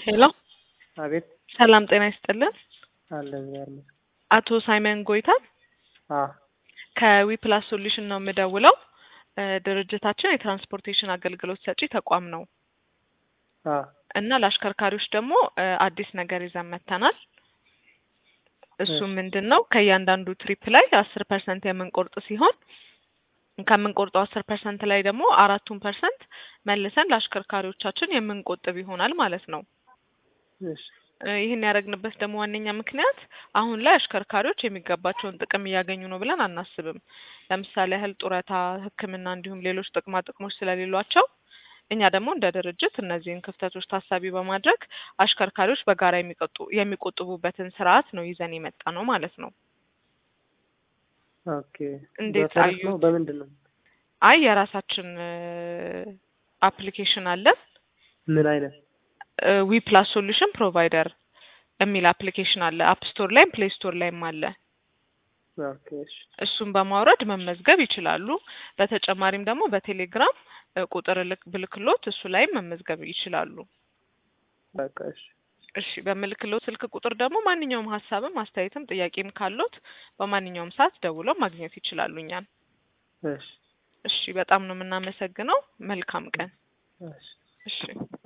ሄሎ አቤት ሰላም ጤና ይስጥልን። አለ እግዚአብሔር ይመስገን። አቶ ሳይመን ጎይታ አ ከዊፕላስ ሶሉሽን ነው የምደውለው። እ ድርጅታችን የትራንስፖርቴሽን አገልግሎት ሰጪ ተቋም ነው አ እና ለአሽከርካሪዎች ደግሞ እ አዲስ ነገር ይዘን መጥተናል። እሱም እሺ። ምንድን ነው ከእያንዳንዱ ትሪፕ ላይ አስር ፐርሰንት የምንቆርጥ ሲሆን ከምንቆርጠው አስር ፐርሰንት ላይ ደግሞ አራቱን ፐርሰንት መልሰን ለአሽከርካሪዎቻችን የምንቆጥብ ይሆናል ማለት ነው። እሺ እ ይህን ያደረግንበት ደግሞ ዋነኛ ምክንያት አሁን ላይ አሽከርካሪዎች የሚገባቸውን ጥቅም እያገኙ ነው ብለን አናስብም። ለምሳሌ ያህል ጡረታ፣ ሕክምና እንዲሁም ሌሎች ጥቅማ ጥቅሞች ስለሌሏቸው እኛ ደግሞ እንደ ድርጅት እነዚህን ክፍተቶች ታሳቢ በማድረግ አሽከርካሪዎች በጋራ የሚቆጡ የሚቆጥቡበትን ስርዓት ነው ይዘን የመጣ ነው ማለት ነው። ኦኬ። እንዴት በፈረስ አዩት? ነው በምንድን ነው? አይ የራሳችን አፕሊኬሽን አለን ምን አይነት? ዊ ፕላስ ሶሉሽን ፕሮቫይደር የሚል አፕሊኬሽን አለ። አፕ ስቶር ላይም ፕሌይ ስቶር ላይም አለ። ኦኬ እሺ እሱን በማውረድ መመዝገብ ይችላሉ። በተጨማሪም ደግሞ በቴሌግራም እ ቁጥር ልክ ብልክሎት እሱ ላይም መመዝገብ ይችላሉ። በቃ እሺ እሺ በምልክሎት ስልክ ቁጥር ደግሞ ማንኛውም ሀሳብም አስተያየትም ጥያቄም ካሎት በማንኛውም ሰዓት ደውለው ማግኘት ይችላሉ እኛን። እሺ እሺ በጣም ነው የምናመሰግነው። መልካም ቀን። እሺ እሺ